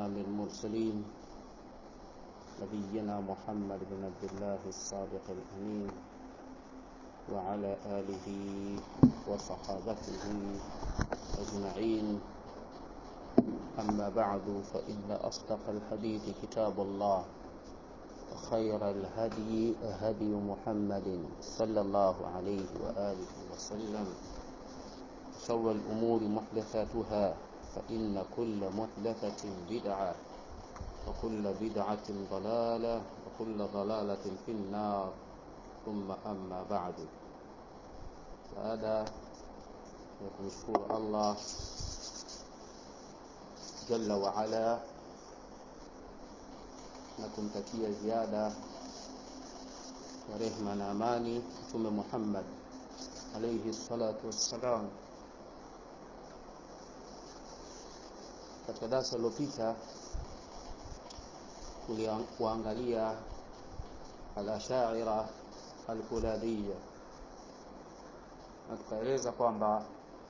إمام المرسلين نبينا محمد بن عبد الله الصادق الأمين وعلى آله وصحابته أجمعين أما بعد فإن أصدق الحديث كتاب الله وخير الهدي هدي محمد صلى الله عليه وآله وسلم شر الأمور محدثاتها فإن كل محدثة بدعة وكل بدعة ضلالة وكل ضلالة في النار ثم أما بعد baada ya kumshukuru Allah jalla wa ala na kumtakia ziada ya rehma na amani Mtume Muhammad alayhi salatu wassalam. Katika darasa lililopita tuliangalia al-ashaira al-kulabiyya na tukaeleza kwamba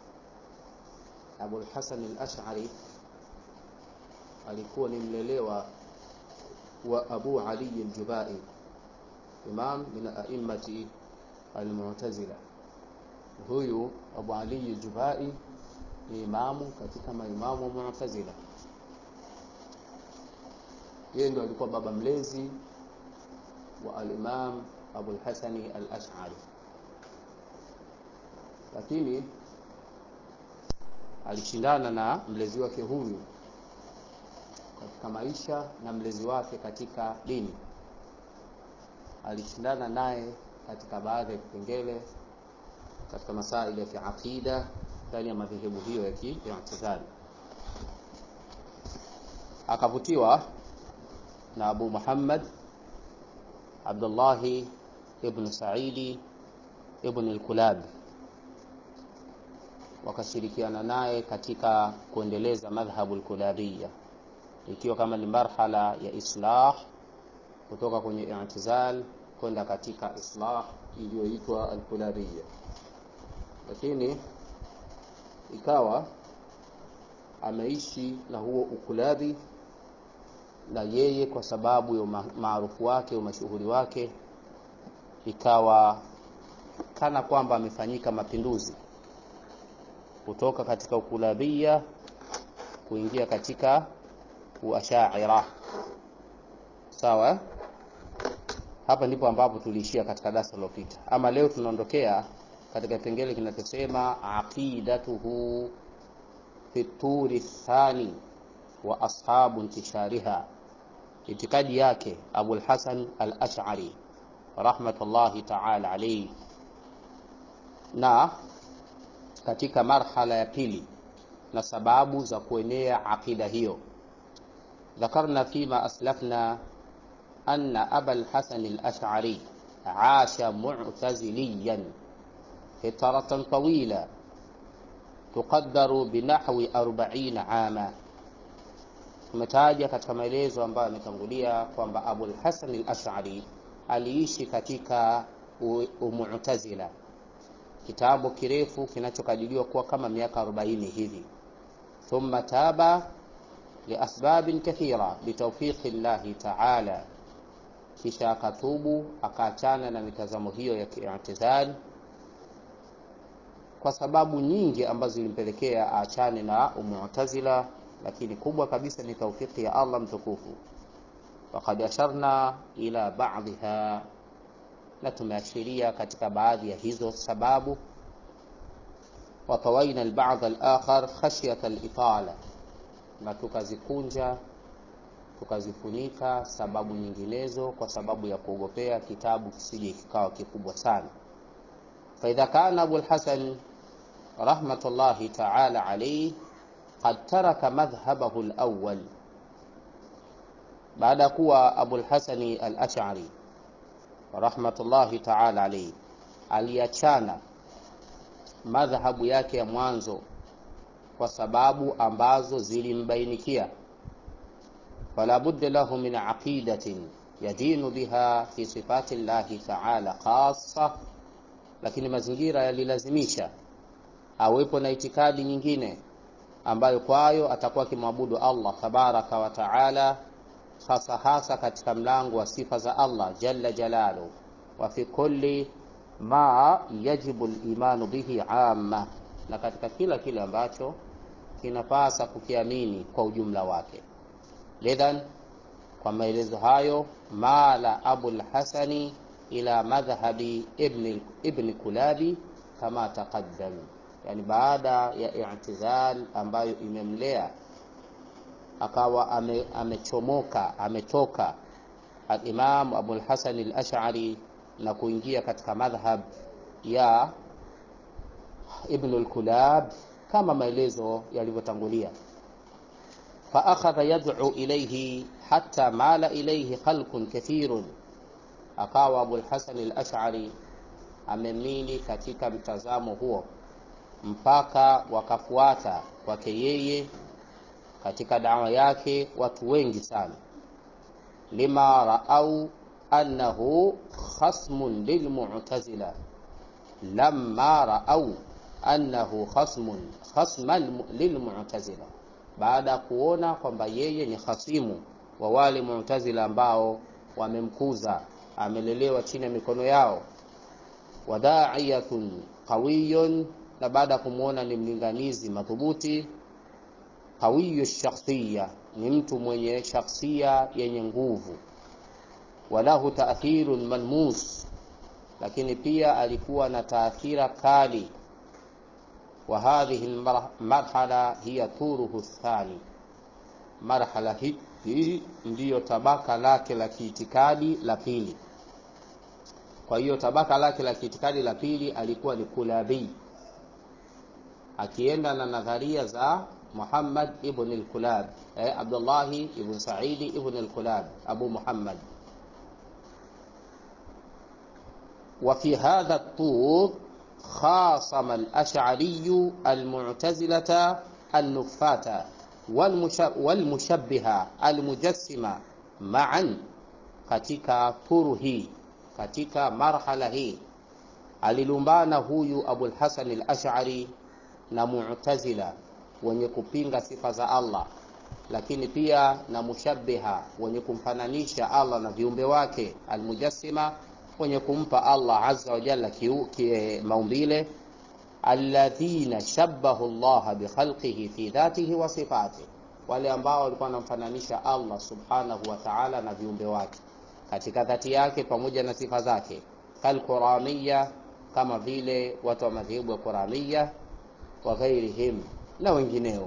Abul Hasan al-Ash'ari alikuwa ni mlelewa wa Abu Ali al-Jubai imam min a'immati al-Mu'tazila. Huyu Abu Ali al-Jubai ni imamu katika maimamu wa Mu'tazila. Yeye ndio alikuwa baba mlezi wa al-Imam Abu al-Hasani al-Ash'ari lakini alishindana na mlezi wake huyu katika maisha na mlezi wake katika dini. Alishindana naye katika baadhi ya vipengele katika masaili ya kiaqida ndani ya madhehebu hiyo ya kiitizali. Akavutiwa na Abu Muhammad Abdullahi ibn Saidi ibn al-Kulabi wakashirikiana naye katika kuendeleza madhhabu al-kulabiyya ikiwa kama ni marhala ya islah kutoka kwenye i'tizal kwenda katika islah iliyoitwa al-kulabiyya lakini ikawa ameishi na huo ukulabi na yeye kwa sababu ya maarufu wake umashuhuri wake ikawa kana kwamba amefanyika mapinduzi kutoka katika ukulabia kuingia katika uashaira sawa hapa ndipo ambapo tuliishia katika darasa lililopita ama leo tunaondokea katika kipengele kinachosema aqidatuhu fi turi thani wa ashabu intishariha itikadi yake Abul Hasan al-Ash'ari rahmatullahi ta'ala alayhi na katika marhala ya pili na sababu za kuenea aqida hiyo ذكرنا فيما أسلفنا أن أبا الحسن الأشعري عاش معتزليا فترة طويلة تقدر بنحو أربعين عاما tumetaja katika maelezo ambayo yametangulia kwamba Abul Hasan al-Ash'ari aliishi katika Mu'tazila kitabu kirefu kinachokadiriwa kuwa kama miaka 40 hivi thumma taba liasbabin kathira bitawfiqi llahi taala kisha akatubu akaachana na mitazamo hiyo ya kiitizal kwa sababu nyingi ambazo zilimpelekea aachane na umu'tazila lakini kubwa kabisa ni taufiki ya Allah mtukufu waqad asharna ila ba'dha na tumeashiria katika baadhi ya hizo sababu watawaina alba'd al-akhar khashyata al-itala na tukazikunja tukazifunika sababu nyinginezo kwa sababu ya kuogopea kitabu kisije kikawa kikubwa sana faidha kana Abu al-Hasan rahmatullahi ta'ala alayhi qad taraka madhhabahu al-awwal baada kuwa Abu al-Hasan al-Ash'ari rahmatullahi ta'ala alayhi aliachana madhhabu yake ya mwanzo kwa sababu ambazo zilimbainikia fala budda lahu min aqidatin yadinu biha fi sifati llahi ta'ala khassa lakini mazingira yalilazimisha awepo na itikadi nyingine ambayo kwayo atakuwa akimwabudu Allah tabaraka wa taala, hasa hasa katika mlango wa sifa za Allah jalla jalalu, wa fi kulli ma yajibu limanu bihi amma, na katika kila kile ambacho kinapasa kukiamini kwa ujumla wake. Lidhan, kwa maelezo hayo, mala Abul Hasani ila madhhabi ibn, ibn Kulabi kama taqaddam, yani baada ya i'tizal ambayo imemlea akawa ame, amechomoka ametoka al-Imam Abul Hasan al-Ash'ari na kuingia katika madhhab ya Ibn al-Kulab kama maelezo yalivyotangulia. fa akhadha yad'u ilayhi hatta mala ilayhi khalqun kathirun, akawa Abul Hasan al-Ash'ari amemili katika mtazamo huo mpaka wakafuata kwake yeye katika dawa yake watu wengi sana, lima raau annahu khasmun lilmu'tazila, lamma raau annahu khasmun khasman lilmu'tazila, baada ya kuona kwamba yeye ni khasimu wa wale mu'tazila ambao wamemkuza, amelelewa chini ya mikono yao, wada'iyatun qawiyun, na baada ya kumwona ni mlinganizi madhubuti qawiyu shakhsiya, ni mtu mwenye shakhsia yenye nguvu. Walahu taathirun malmus, lakini pia alikuwa na taathira kali. Wa hadhihi marhala hiya turuhu thani, marhala hii ndiyo tabaka lake la kiitikadi la pili. Kwa hiyo tabaka lake la kiitikadi la pili alikuwa ni Kulabi, akienda na nadharia za Muhammad ibn al-Kulab eh, Abdullahi ibn Saidi ibn al-Kulab Abu Muhammad. Wa fi hadha at-tur khasama al-Ash'ari al-Mu'tazilata an-Nuffata wal-mushabbiha al-mujassima ma'an, katika turu hii, katika marhala hii alilumbana huyu Abul Hasan al-Ash'ari na Mu'tazila wenye kupinga sifa za Allah, lakini pia na mushabbiha wenye kumfananisha Allah na viumbe wake, almujassima wenye kumpa Allah azza wa jalla maumbile, alladhina shabbahu Allah bikhalqihi fi dhatihi wa sifatihi, wale ambao walikuwa wanamfananisha Allah subhanahu wa ta'ala na viumbe wake katika dhati yake pamoja na sifa zake, kalquramiya, kama vile watu wa madhehebu ya Quramiya wa ghairihim na wengineo,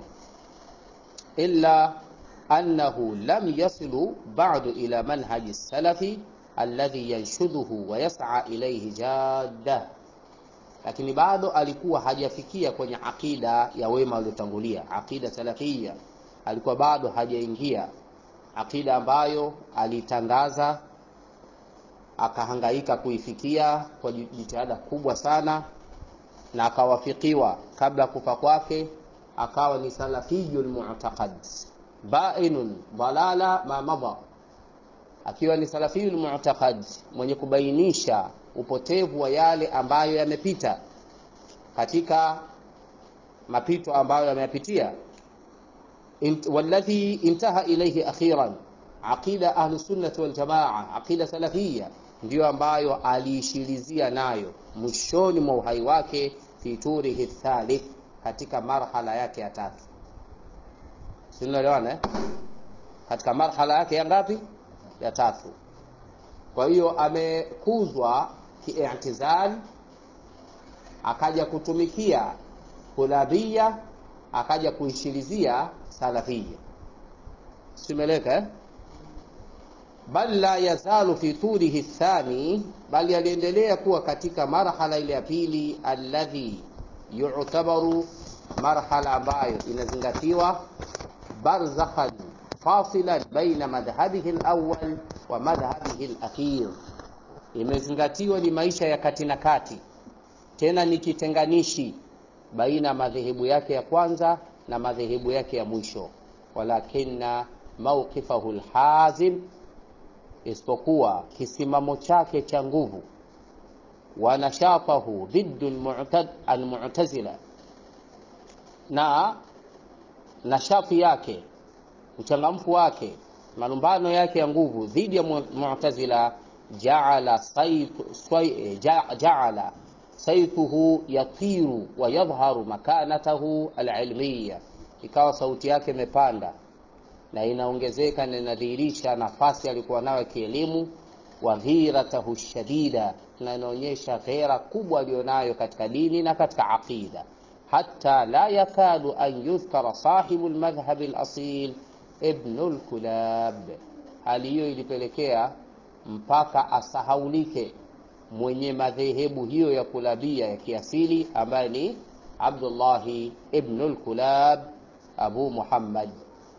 illa annahu lam yasilu ba'du ila manhaji salafi alladhi yanshudhuhu wa yas'a ilayhi jadda, lakini bado alikuwa hajafikia kwenye aqida ya wema waliotangulia, aqida salafia. Alikuwa bado hajaingia aqida ambayo alitangaza akahangaika kuifikia kwa jitihada kubwa sana na akawafikiwa kabla ya kufa kwake, akawa ni salafiyul mu'taqad bainun dalala ma madha, akiwa ni salafiyul mu'taqad mwenye kubainisha upotevu wa yale ambayo yamepita katika mapito ambayo yameyapitia. Int, walladhi intaha ilayhi akhiran aqida ahli sunnati wal jamaa, aqida salafia ndiyo ambayo aliishirizia nayo mwishoni mwa uhai wake fi turihi thalith, katika marhala yake ya tatu. Sinaelewana eh? Katika marhala yake ya ngapi? Ya tatu. Kwa hiyo amekuzwa kiitizal, akaja kutumikia kulabia, akaja kuishirizia salafia. Simeleka eh? bal la yazalu fi tulihi thani, bali aliendelea kuwa katika marhala ile ya pili, alladhi yu'tabaru, marhala ambayo inazingatiwa barzakhan fasilan baina madhhabihi alawwal wa madhhabihi alakhir, imezingatiwa ni maisha ya kati na kati, tena ni kitenganishi baina madhehebu yake ya kwanza na madhehebu yake ya mwisho, walakinna mawqifahu alhazim isipokuwa kisimamo chake cha nguvu, wa nashatahu dhiddu almu'tazila, na nashati yake uchangamfu wake malumbano yake ya nguvu dhidi ya mu'tazila jaala jaala saituhu yatiru wa yadhharu makanatahu alilmiya ikawa sauti yake imepanda na inaongezeka na inadhihirisha nafasi alikuwa nayo kielimu wa dhiratahu shadida na inaonyesha ghera kubwa aliyonayo katika dini na katika aqida hata la yakadu an yudhkara sahibu lmadhhabi alasil ibnu lkulab hali hiyo ilipelekea mpaka asahaulike mwenye madhehebu hiyo ya kulabia ya kiasili ambaye ni abdullahi ibnu lkulab abu muhammad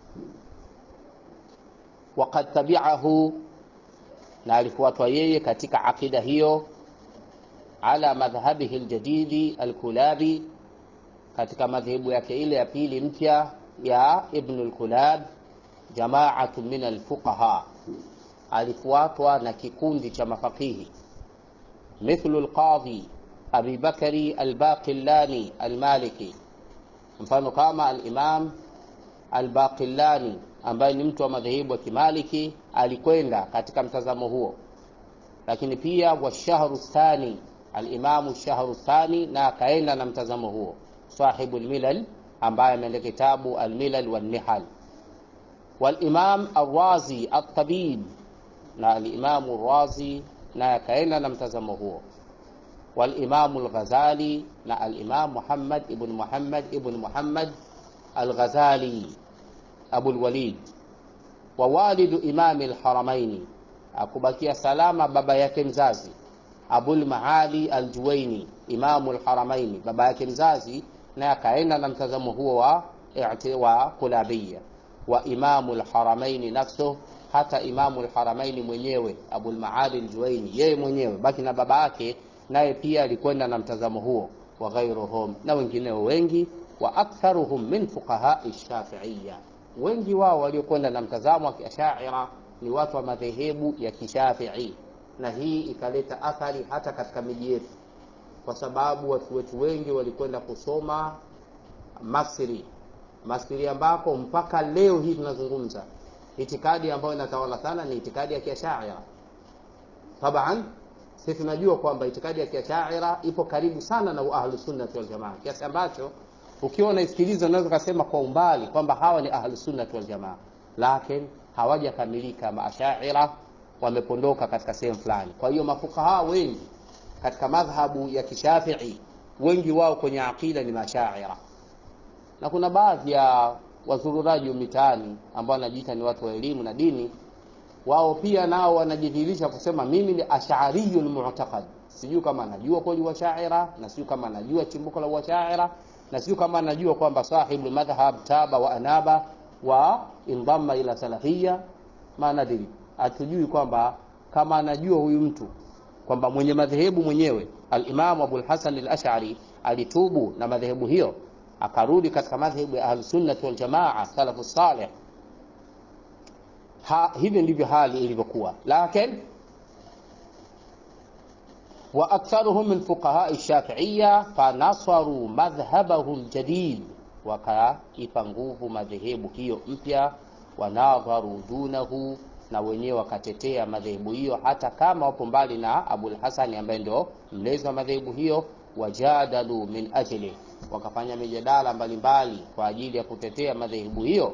waqad tabiahu na alifuatwa yeye katika aqida hiyo ala madhhabihi ljadidi alkulabi katika madhehebu yake ile ya pili mpya ya ibnu lkulab jamaatu min alfuqaha alifuatwa na kikundi cha mafaqihi mithlu lqadhi abi bakari albaqillani almaliki mfano kama alimam albaqillani ambaye ni mtu wa madhehebu ya kimaliki alikwenda katika mtazamo huo lakini pia washahru thani alimamu shahru thani na akaenda na mtazamo huo sahibu lmilal ambaye ameenda kitabu almilal wannihal walimam alrazi altabib na alimamu razi naye akaenda na mtazamo huo walimamu lghazali na alimam muhammad ibn muhammad ibn muhammad alghazali abu lwalid wa walidu imami lharamaini akubakia salama baba yake mzazi abulmaali aljuwaini imamu lharamaini baba yake mzazi naye akaenda na mtazamo huo wa, wa kulabia wa imamu lharamaini nafsuh hata imamu lharamaini mwenyewe abulmaali ljuwaini yeye mwenyewe baki na baba yake naye pia alikwenda na mtazamo huo wa ghairuhum na wengineo wengi wa aktharuhum min fuqahai shafiiya wengi wao waliokwenda na mtazamo wa kiashaira ni watu wa madhehebu ya kishafii na hii ikaleta athari hata katika miji yetu kwa sababu watu wetu wengi walikwenda kusoma masri masri ambako mpaka leo hii tunazungumza itikadi ambayo inatawala sana ni itikadi ya kiashaira taban si tunajua kwamba itikadi ya kiashaira ipo karibu sana na ahlusunnati waljamaa kiasi ambacho ukiwa unaisikiliza unaweza ukasema kwa umbali kwamba hawa ni ahlusunnati waljamaa lakin hawajakamilika maashaira wamepondoka katika sehemu fulani kwa hiyo mafukaha wengi katika madhhabu ya kishafii wengi wao kwenye aqida ni mashaira na kuna baadhi ya wazururaji mitaani ambao wanajiita ni watu wa elimu na dini wao pia nao wanajidhihirisha kusema mimi ni ashariyu lmu'taqad sijui kama anajua kweli washaira na sijui kama anajua chimbuko la washaira na sijui kama anajua kwamba sahibu madhhab taba wa anaba wa indama ila salafia ma nadiri hatujui kwamba kama anajua huyu mtu kwamba mwenye madhehebu mwenyewe alimamu abulhasan alashari alitubu na madhehebu hiyo akarudi katika madhehebu ya ahlusunnati waljamaa salafu saleh ha, hivyo ndivyo hali ilivyokuwa lakin واكثرهم من فقهاء الشافعيه فنصروا مذهبه الجديد wakaipa nguvu madhehebu hiyo mpya wanadharu dunahu na wenyewe wakatetea madhehebu hiyo hata kama wapo mbali na abulhasani ambaye ndio mlezi wa madhehebu hiyo wajadalu min ajli wakafanya mijadala mbalimbali kwa ajili ya kutetea madhehebu hiyo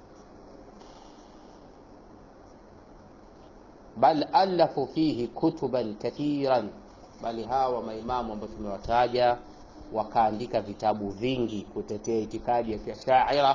bal alafu fihi kutuban kathiran bali hawa maimamu ambao tumewataja wakaandika vitabu vingi kutetea itikadi ya kiashaira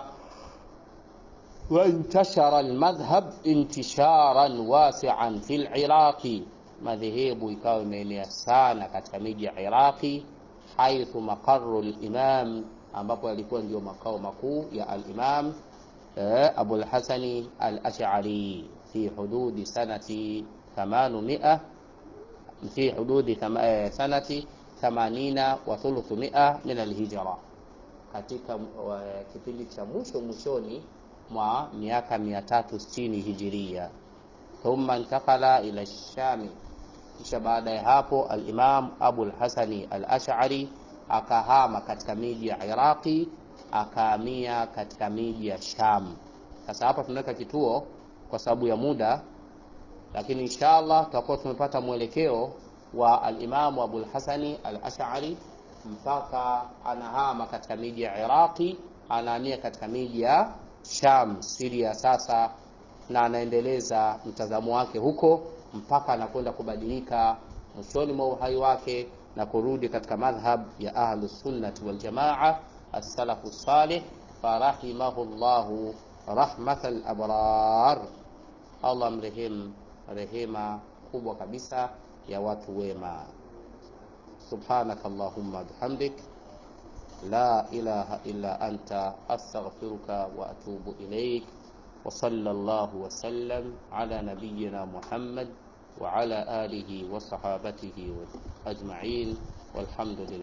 وانتشر المذهب انتشارا واسعا في العراق madhehebu ikawa imeenea sana katika miji ya iraqi haithu maqaru limam ambapo yalikuwa ndio makao makuu ya alimam eh, abulhasani alashari fi hududi sanati 800 fi hududi sanati 80 wa thuluthu mia min alhijra katika uh, kipindi cha mwisho mwishoni mwa miaka 360 hijiria thumma intakala ila shami kisha baada ya hapo alimam abu lhasani alashari akahama katika miji ya iraqi akahamia katika miji ya Sham. Sasa hapa tunaweka kituo kwa sababu ya muda, lakini inshallah tutakuwa tumepata mwelekeo wa alimamu Abul Hasani al-Ash'ari mpaka anahama katika miji ya Iraqi, anahamia katika miji ya Sham, Syria sasa, na anaendeleza mtazamo wake huko mpaka anakwenda kubadilika mwishoni mwa uhai wake na kurudi katika madhhab ya ahlu sunnati wal jamaa as-salafu salih farahimahu llahu rahmatal abrar, Allah mrehemu rehema kubwa kabisa ya watu wema. Subhanaka Allahumma bihamdik la ilaha illa anta astaghfiruka wa atubu ilaik wa sallallahu wa sallam ala nabiyyina Muhammad wa ala alihi wa sahabatihi ajma'in walhamdulillah